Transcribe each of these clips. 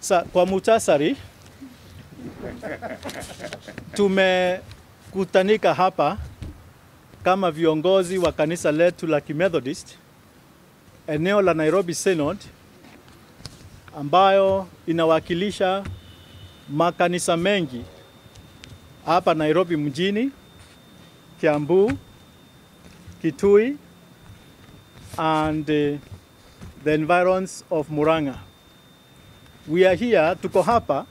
Sa, kwa muhtasari tumekutanika hapa kama viongozi wa kanisa letu la Kimethodist eneo la Nairobi Synod ambayo inawakilisha makanisa mengi hapa Nairobi mjini, Kiambu, Kitui and uh, the environs of Murang'a. We are here, tuko hapa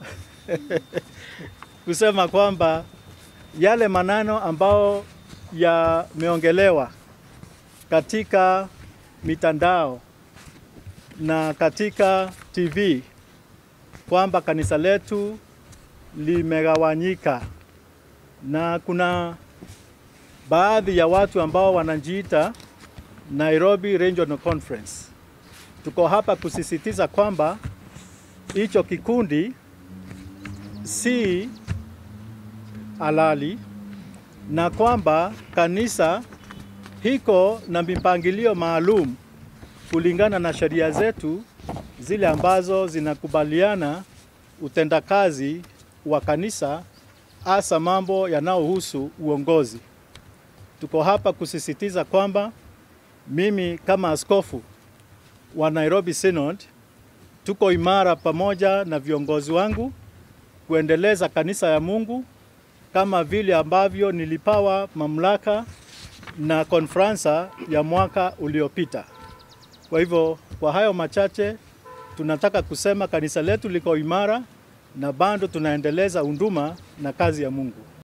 kusema kwamba yale maneno ambao yameongelewa katika mitandao na katika TV kwamba kanisa letu limegawanyika na kuna baadhi ya watu ambao wanajiita Nairobi Regional Conference. Tuko hapa kusisitiza kwamba hicho kikundi si halali na kwamba kanisa hiko na mipangilio maalum kulingana na sheria zetu zile ambazo zinakubaliana utendakazi wa kanisa hasa mambo yanayohusu uongozi. Tuko hapa kusisitiza kwamba mimi kama askofu wa Nairobi Synod tuko imara pamoja na viongozi wangu kuendeleza kanisa ya Mungu kama vile ambavyo nilipawa mamlaka na konferansa ya mwaka uliopita. Kwa hivyo, kwa hayo machache tunataka kusema kanisa letu liko imara na bado tunaendeleza unduma na kazi ya Mungu.